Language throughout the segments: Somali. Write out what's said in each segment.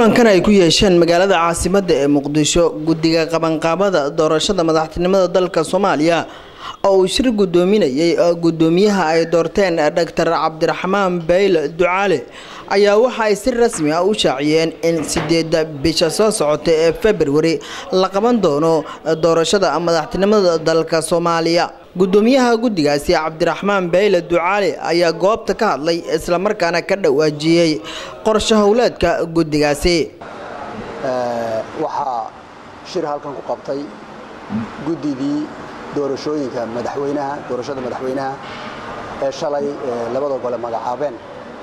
kulankan ay ku yeesheen magaalada caasimadda ee muqdisho guddiga qabanqaabada doorashada madaxtinimada dalka soomaaliya oo uu shir gudoominayay gudoomiyaha ay doorteen doctor cabdiraxmaan bayle ducaale ayaa waxa ay si rasmi ah u shaaciyeen in sideeda bisha soo socota ee februari la qaban doono doorashada madaxtinimada dalka soomaaliya gudoomiyaha guddigaasi cabdiraxmaan bayle ducaale ayaa goobta ka hadlay islamarkaana ka dhawaajiyey qorsho howleedka guddigaasi waxaa shir halkan ku qabtay guddidii doorashooyinka madaxweynaha doorashada madaxweynaha ee shalay labada gole magacaabeen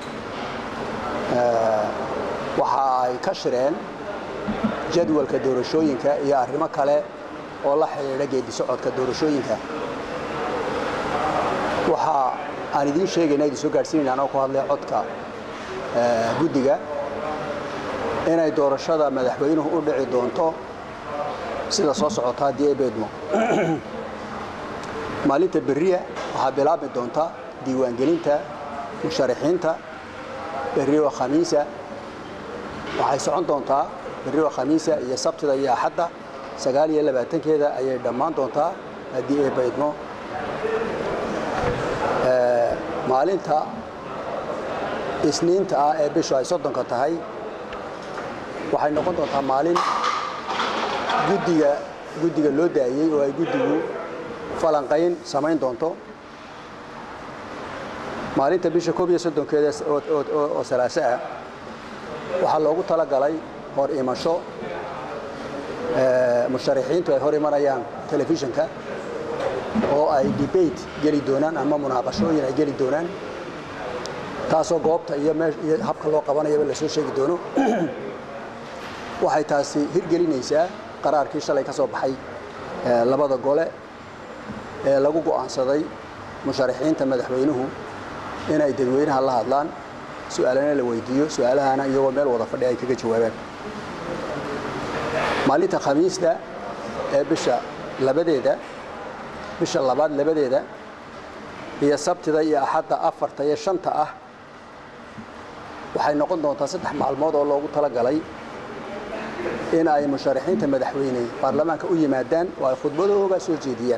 waxa ay ka shireen jadwalka doorashooyinka iyo arrimo kale oo la xidhiidha geedi socodka doorashooyinka waxa aan idiin sheegayna idin soo gaadhsiinayna anoo ku hadlay codka guddiga inay doorashada madaxweynuhu u dhici doonto sida soo socota haddii ay beedmo maalinta berriya waxaa bilaabmi doonta diiwaangelinta musharaxiinta berri oo khamiisa waxay socon doontaa berri oo khamiisa iyo sabtida iyo axadda sagaal iyo labaatankeeda ayay dhammaan doontaa haddii ay baydmo maalinta isniinta ah ee bishu ay soddonka tahay waxay noqon doontaa maalin guddiga guddiga loo daayey oo ay guddigu falanqayn samayn doonto maalinta bisha koob iyo soddonkeeda oo salaaso ah waxaa loogu talagalay hor imasho musharaxiintu ay hor imanayaan telefishinka oo ay debate geli doonaan ama munaaqashooyin ay geli doonaan taasoo goobta iyo iyo habka loo qabanayaba lasoo sheegi doono waxay taasi hirgelinaysaa qaraarkii shalay ka soo baxay labada gole ee lagu go'aansaday musharaxiinta madaxweynuhu inay dadweynaha la hadlaan su-aalana la weydiiyo su-aalahana iyagoo meel wada fadhi ay kaga jawaabaan maalinta khamiista ee bisha labadeeda bisha labaad labadeeda iyo sabtida iyo axadda afarta iyo shanta ah waxay noqon doontaa saddex maalmood oo loogu talagalay in ay musharaxiinta madaxweyne baarlamaanka u yimaadaan oo ay khudbadooga soo jeediyaan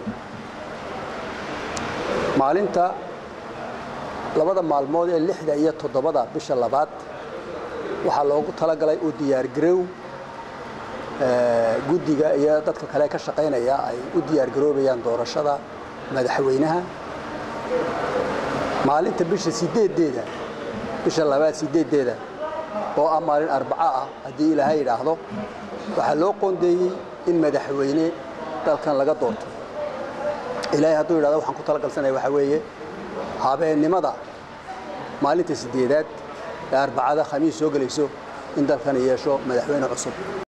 maalinta labada maalmood ee lixda iyo toddobada bisha labaad waxaa loogu talagalay u diyaargarow guddiga iyo dadka kale ka shaqaynaya ay u diyaargaroobayaan doorashada madaxweynaha maalinta bisha sideedeeda bisha labaad sideedeeda oo ah maalin arbaco ah haddii ilaahay yidhaahdo waxaa loo qoondeeyey in madaxweyne dalkan laga doorto ilaahay hadduu yidhahdo waxaan ku talagalsanaya waxaa weeye habeennimada maalinta sideedaad ee arbacada khamiis soo gelayso in dalkan yeesho madaxweyne cusub